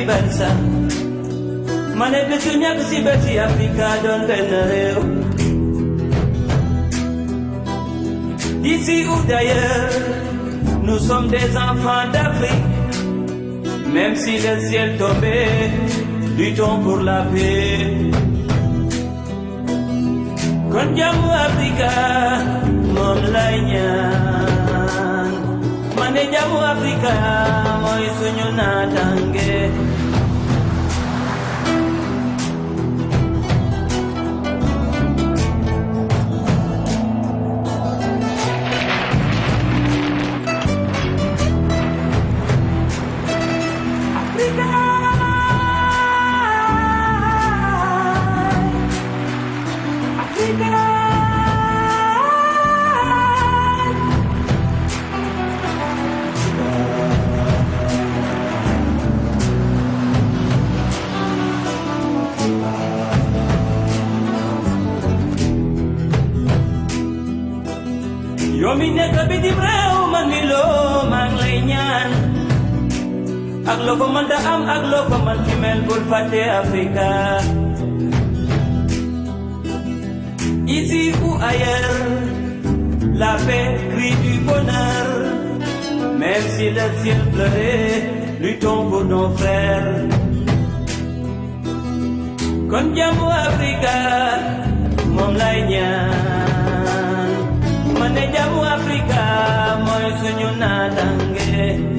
viceversa ma ne bésu ñàkk si bési Afrika doon benn réew D'ici ou d'ailleurs, nous sommes des enfants d'Afrique. Même si le ciel tombait, luttons pour la paix. Kon jàmmu Afrika moom lay ñaan ma ne jàmmu Afrika mooy suñu naataange. yow mi nekk bitim réew man mi loo maa ngi lay ñaan ak loo ko mën da am ak loo ko mën ci mel bul fàtte Afrika ici ou ailleurs la paix crie du bonheur même si le ciel pleurait luttons pour nos frères kon jàmmu Afrika moom lay ñaan ma ne jàmmu Afrika mooy suñu naataange